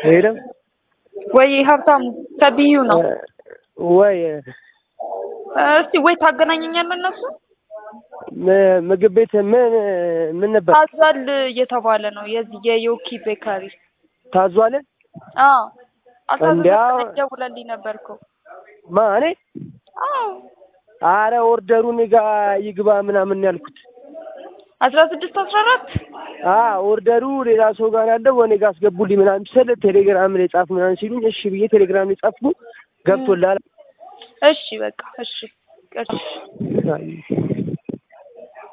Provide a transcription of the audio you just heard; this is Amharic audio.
ሄደ ወይ ሀብታሙ ከቢዩ ነው። ወይ እስቲ ወይ ታገናኘኛለህ እነሱ ም- ምግብ ቤት ምን ምን ነበር ታዟል እየተባለ ነው የዚህ የዮኪ ቤካሪ ታዟል? አዎ እንዲያው- አልታዘዘም ደውለልኝ ነበር እኮ ማ እኔ አዎ አረ ኦርደሩ እኔ ጋ ይግባ ምናምን ያልኩት አስራ ስድስት አስራ አራት አ ኦርደሩ ሌላ ሰው ጋር ያለው እኔ ጋር አስገቡልኝ ምናምን ስል ቴሌግራም ላይ ጻፍ ምናምን ሲሉኝ እሺ ብዬ ቴሌግራም ላይ ጻፍኩ። ገብቶላል። እሺ በቃ እሺ እሺ አይ